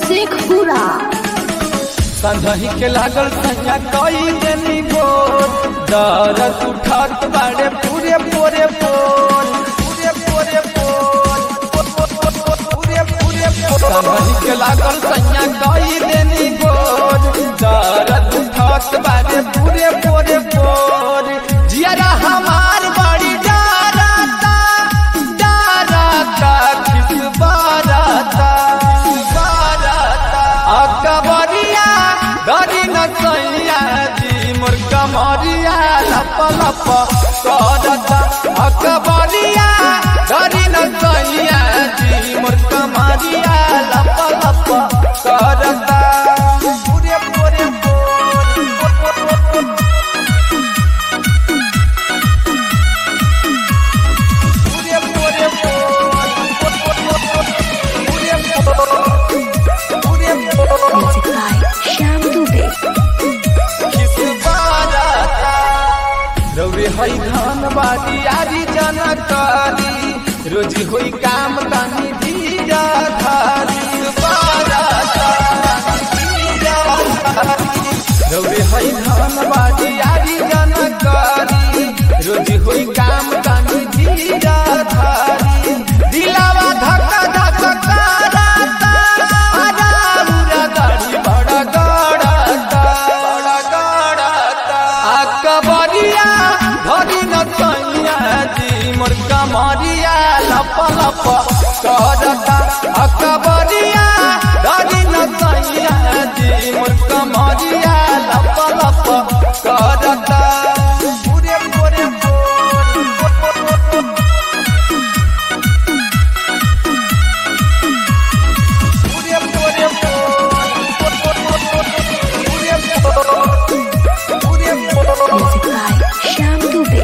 शेखपुरा संधही के लागल सैया कई देनी गोर दरद उठत बाड़े पूरे पूरे पोल पूरे पूरे पोल पूरे पूरे पोल संधही के लागल सैया कई देनी गोर दरद उठत बाड़े पूरे पूरे पोल जियारा हमार बड़ी डरता डरता किस बारता बारता अकबरिया धरी न सैया जी मोर कमरिया लप लप करता अकबरिया धरी न सैया जी मोर कमरिया लप लप करता पूरे पूरे पूरे पूरे पूरे पूरे म्यूजिक बाय श्याम दुबे रौरे है धन बाटी आरी जनकारी रोजी होई काम तानी धीरा धारी रौरे है धन बाटी आरी जनकारी रोजी होई काम तानी धीरा धारी दिलावा धक्का धक्का कराता आराउरा गाड़ी बड़ा गड़ाता बड़ा गड़ाता अकबरिया धरी न सैया जी मोर कमरिया लप लप करता अकबरिया धरी न सैया जी मोर कमरिया लप लप करता पूरे पूरे पूरे पूरे पूरे पूरे म्यूजिक बाय श्याम दुबे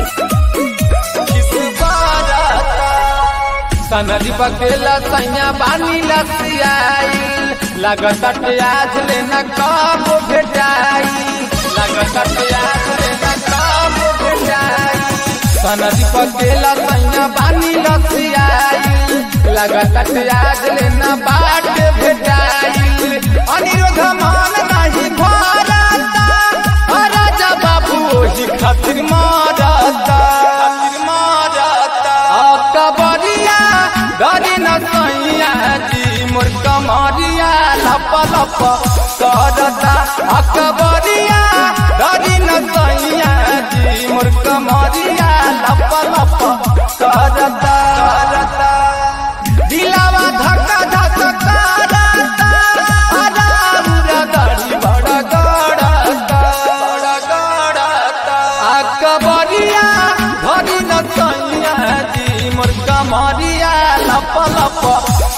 सनदी बकेला सैया बानी लसियाई लगत आज लेना कब भेटाई लगत आज लेना कब भेटाई सनदी बकेला सैया बानी लसियाई लगत आज लेना बाट भेटाई अनिरुद्ध मान नहीं भरता राजा बाबू ओही खातिर मारता खातिर मारता अकबरिया डरी न सैया जी मोर कमरिया लप लप करता अकबरिया डरी न सैया जी मोर कमरिया लप लप करता करता दिलावा धक्का धक्का करता आराउरा गाड़ी बड़ा गड़ता बड़ा गड़ता अकबरिया धरी न सैया जी मोर कमरिया लप लप